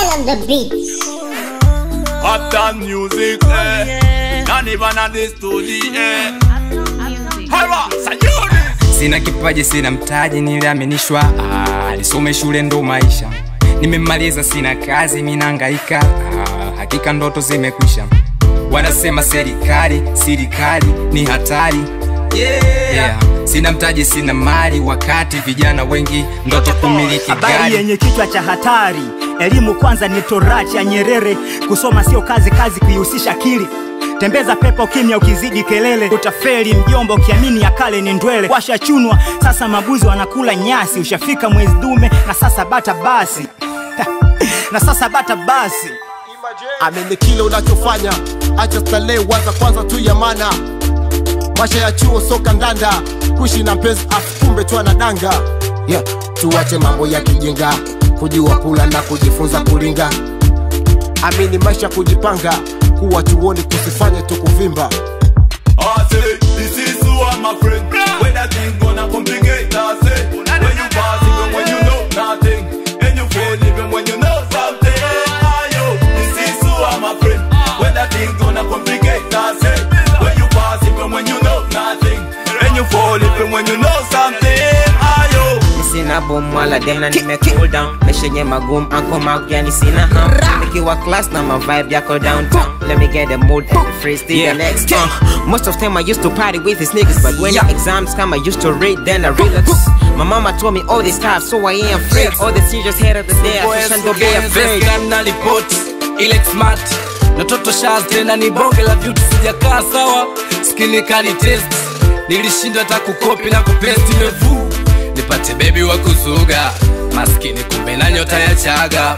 on the beat. Uptown music, eh. Not even on the studio, eh. Hara, sayuri. Sina kipaji, sina mtaji, niliaminishwa ah, nisome shule ndo maisha. Nimemaliza, sina kazi, minahangaika ah, hakika ndoto zimekwisha. Wanasema serikali, serikali ni hatari yeah. Yeah. Sina mtaji, sina mali, wakati vijana wengi ndoto kumiliki Habari gari. yenye kichwa cha hatari, elimu kwanza ni torati ya Nyerere. Kusoma sio kazi, kazi kuihusisha akili. Tembeza pepo kimya, ukizidi kelele utafeli. Mjomba ukiamini ya kale ni ndwele. Washachunwa sasa, mabuzi wanakula nyasi. Ushafika mwezi dume na sasa bata basi na sasa bata basi amini kile unachofanya acha starehe waza kwanza tu ya mana maisha ya chuo soka ndanda kuishi na mpenzi afu kumbe tu anadanga yeah. tuache mambo ya kijinga kujua kula na kujifunza kulinga amini maisha kujipanga kuwa chuoni tusifanye tu kuvimba I say, this is who I'm my friend. When that thing gonna complicate, I say, when you pass even when you know nothing, and you fail even when you know something. Ayo, this is who I'm my friend. When that thing gonna complicate, I say, when you pass even when you know nothing, and you fall even when you know something. Ayo. sina boom wala dem na nime cool down maisha yenye magumu anko mag yani sina ham nikiwa class na ma vibe yako downtown let me get the mood and the phrase till the next uh, most of time I used to party with these niggas but when the exams come I used to read then I relax my mama told me all this stuff so I ain't afraid all the serious head of the day I should don't be afraid na ripoti ile smart na toto shaz tena ni bonge la vitu sijakaa sawa skini kali test nilishindwa hata kukopi na kupesti mevu nipate bebi wa kuzuga maskini kumbe na nyota ya chaga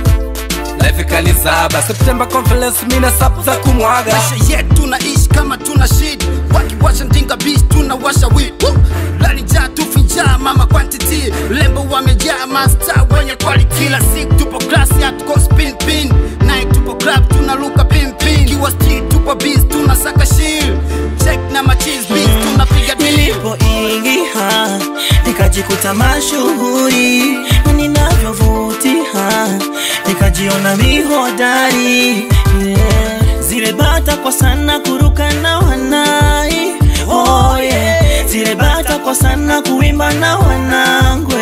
life kanizaba september conference mina sap za kumwaga maisha yetu tunaishi kama tuna shida wakiwasha ndinga bis tunawasha wid lalija tufinjaa mama quantity lembo wamejaa masta wenye kwali kila siku tupo klasi hatuko spin pin night tupo club tunaluka pin pin kiwa street tupo bis tunasaka shil check na machis bis tunapiga deal nilipoingia nikajikuta mashuhuri na ninavyovutia nikajiona mihodari yeah. zile bata kwa sana kuruka na wanai oh, yeah. zile bata kwa sana kuimba na wanangwe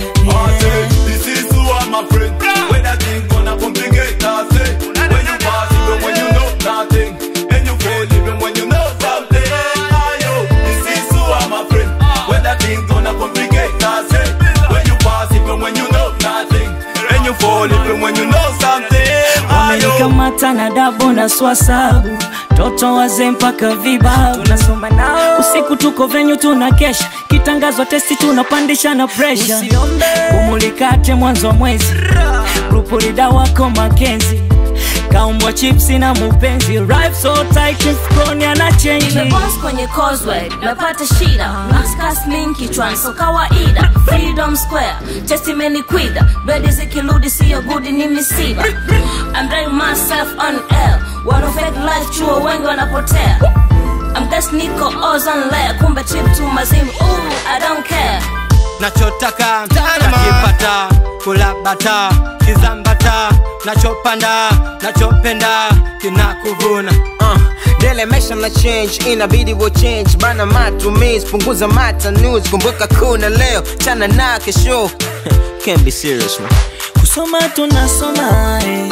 I say, this is who I'm my friend. When that thing gonna complicate, I say, when you pass even when you know nothing, and you fail even when you know something. Ayo, this is who I'm my friend. When that thing gonna complicate, I say, when you pass even when you know nothing, and you fall even when you know something. Ayo. wamenikamata na dabo na swasabu toto wazee mpaka vibabu tunasoma nao usiku tuko venyu tuna kesha kitangazwa testi tunapandisha na presha umulikate mwanzo wa mwezi grupulida wako makenzi kaumbwa chipsi na mupenzi Rife so tight mfukoni ana chenji Nimeboss kwenye causeway napata shida Naskas link kichwani so kawaida Freedom Square chest imenikwida bedi zikirudi siyo gudi ni misiba I'm driving myself on air Wana fake life chuo wengi wanapotea I'm guess niko ozone layer kumbe trip to mazimu Ooh, I don't care nachotaka nakipata kulabata kizambata nachopanda nachopenda kinakuvuna uh, dele mesha na change inabidi wo change bana matumizi punguza matanuzi kumbuka kuna leo chana na kesho can't be serious man kusoma tunasoma eh.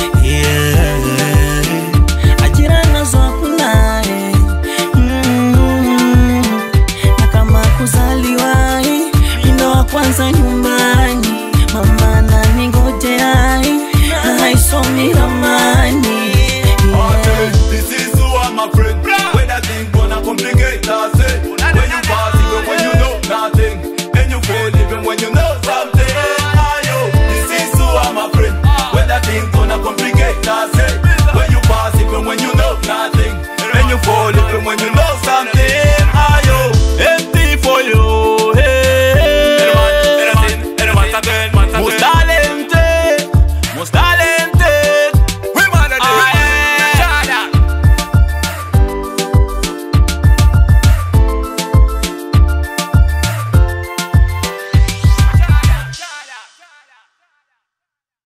yeah. ajira nazo hakuna eh. mm. na kama kuzaliwa eh, ndo wa kwanza nyumbani mama naningojea eh, na haisomi ramani